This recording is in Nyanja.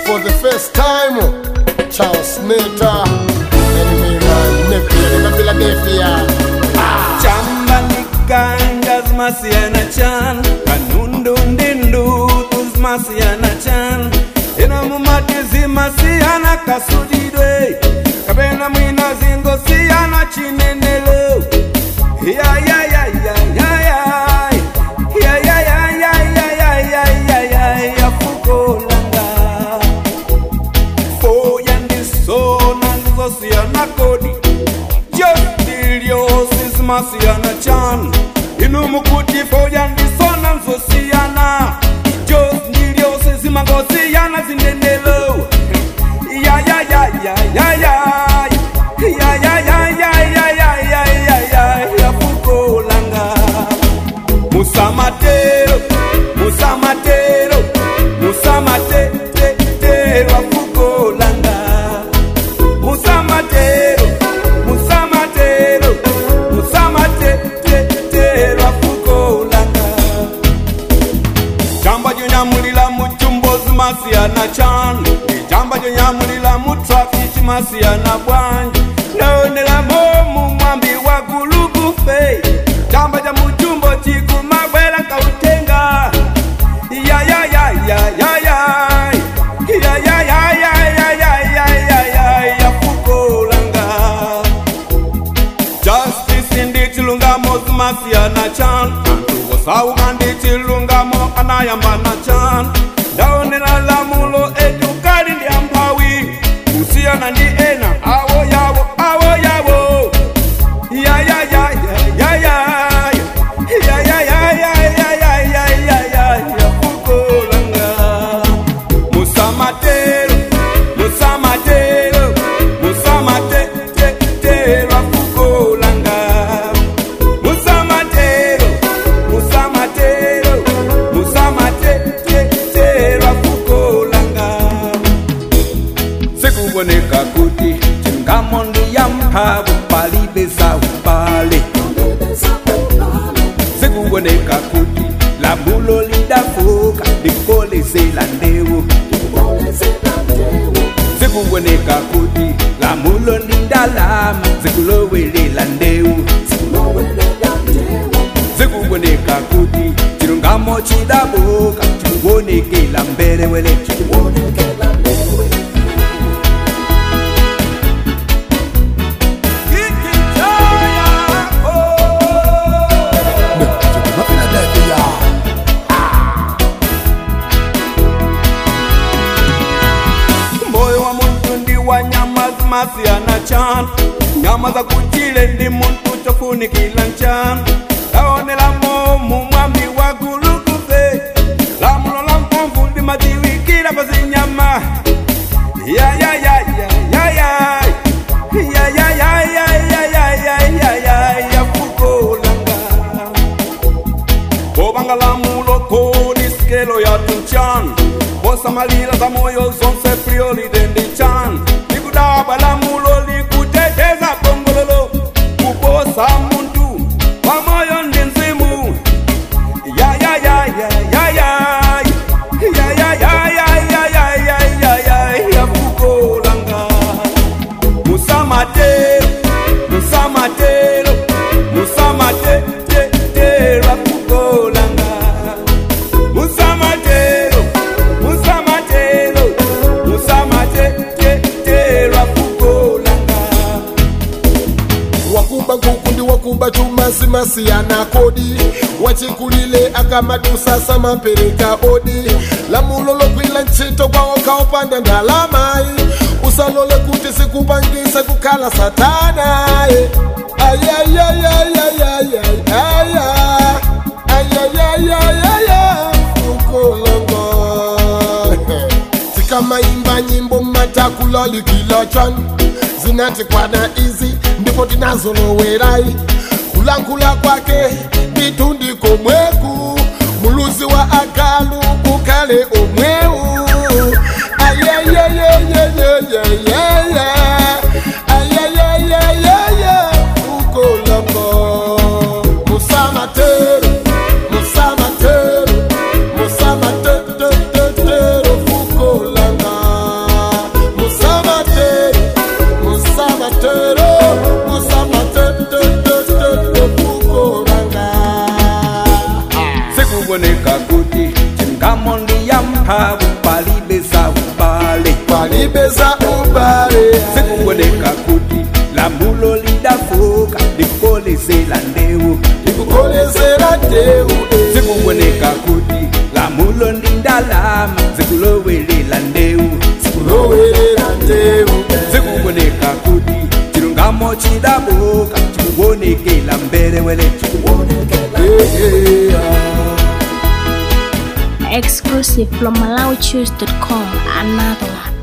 for the first time. Charles Smelter, enemy man, Neptune, Philadelphia. chamba nikanja zmasiyana chan kanundu ndindu tuzmasiyana chan ino mumati zimasiyana kasujidwe kapena mwina zingo siyana chinenelo yafukolanga foya ndisona ndizosiyana kodi jostiliosis-masiyana chan inumukuti foya ndisona nzosiyana jos ndiliosizimangosiyana zinenelo yafukolanga musamatero musamatero musamatetero afukolanga musamatero musamatero musamatetero afukolanga jamba jonyamulila muchumbozi masiyana chanu ijamba jonyamulila mutrafiki masiyana bwanji naonela momu mwambi wa gulugufe jamba ja muchumbo chikumabwela kautenga justice ndi chilungamo zimasiyana chan anthu osauka ndi chilungamo anayambana chan ndaonera lamulo etukali ndi amphawi kusiyana ndi ena awo yawo awo yawo yafukolanga musamatero musamatero musamatetero afukolanga musamatero musamatero musamatetero afukolanga sikuboneka kuti chingamo ndiyamphavu palibe zaubale sikuboneka kuti lamulo lidafuka likolezela ndewu sikuboneka kuti lamulo ndindalama zikulowelela ndewu sikuboneka kuti chilungamo chidabuka chikuwonekela mbelewele Philadelphia. moyo wa muntu ndi wa nyama zimasiyana chanu nyama za kuchile ndi muntu chofunikila nchanu taonela momu mwambi wa gulukufe lamulo la mphamvu ndi madziwikira pa zinyama obanga lamulo kodi skelo ya tuchan osamalira za moyo zonse priorite ndi chan likudaba lamulo likuteteza bongololo kuposa muntu wa moyo ndi mzimu ya ya ya ya ya ya ya ya ya ya ya ya ya ya ya ya fukolanga musamatero musamatero musamatetero afukolanga musamatero musamatero musamatetero afukolanga wakuba nkuku ndi wakuba chuma simasiyana kodi wachikulile akamadusa samapereka odi lamulo lokwila ntchito kwawo kaopanda ndalamayi usalole kuti sikupangise kukhala satanaye ayayayayayayaya ayayayayaya ukolongo tikamayimba nyimbo matakulolikila chan zinati kwana izi ndipo tinazolowerai kulankhula kwake nditundiko mweku muluzi wa agalu ukhale omwewu ayeyeyeyeyeyeye ayeyeyeyeye ukolongo musamatero musamatero musamatetetetero fukolanga chilungamo ndi ya mphamvu palibe za ubale palibe za ubale zikuoneka kuti lamulo lidafoka likukolezera ndewu likukolezera ndewu zikuoneka kuti lamulo ndi ndalama zikulowelela ndewu kulowerera ndewu zikuoneka kuti chilungamo chidaboka chikuonekela mbelewele chikuonekela Exclusive from MalawiChoose.com. Another one.